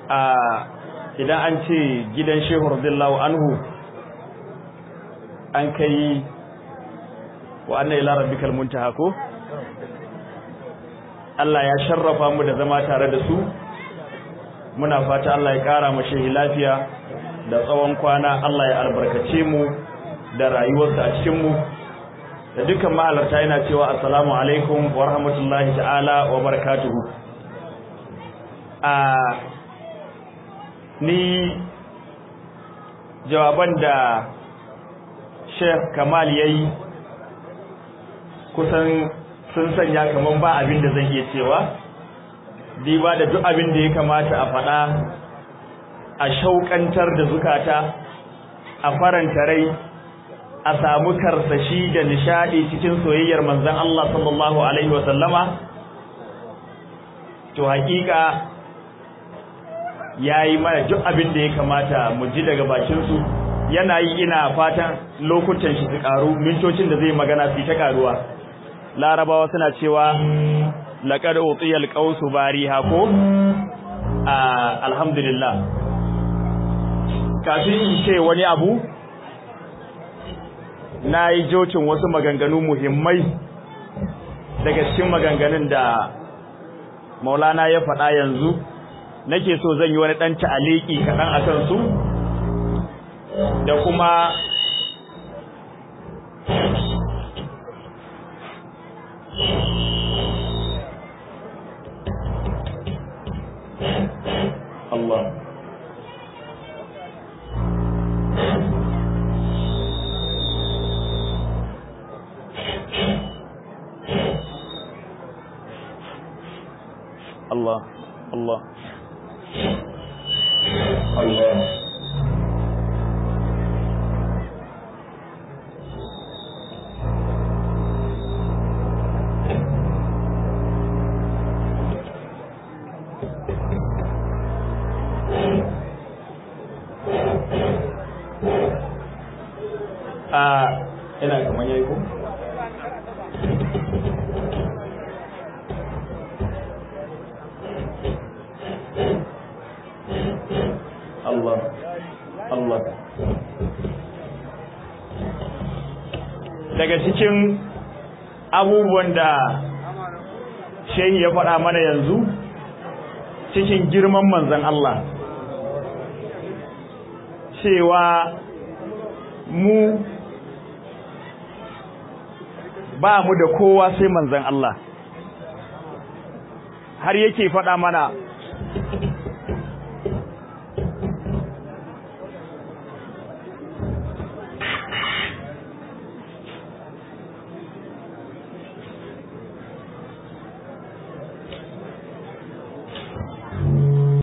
a idan an ce gidan shehu radiyallahu anhu an kai wa anna ila rabbikal muntaha ko Allah ya sharrafa mu da zama tare da su muna fata Allah ya kara mu shehi lafiya da tsawon kwana Allah ya albarkace mu da rayuwarsa a cikin mu da dukkan mahalarta yana cewa assalamu alaikum wa rahmatullahi ta'ala wa barakatuhu a ni jawaban da Sheikh Kamal yayi kusan sun sanya kaman ba abin da zan iya cewa diba da duk abin da ya kamata a faɗa a shauƙantar da zukata a faranta rai a samu karsashi da nishadi cikin soyayyar manzon Allah sallallahu alaihi wa sallama to hakika yayi mana duk abin da ya kamata mu ji daga bakin su yana yi ina fatan lokutan shi su karu mintocin da zai magana su ta karuwa larabawa suna cewa laqad utiyal qausu bariha ko alhamdulillah kafin in ce wani abu na yi jocin wasu maganganu muhimmai daga cikin maganganun da maulana ya faɗa yanzu nake so zan yi wani ɗan ta'aliki kaɗan a kansu da kuma Allah Allah Allah Allah a ina kaman yayi ko Allah Allah daga cikin abubuwan da shehi ya faɗa mana yanzu cikin girman manzon Allah cewa mu ba mu da kowa sai manzon Allah har yake faɗa mana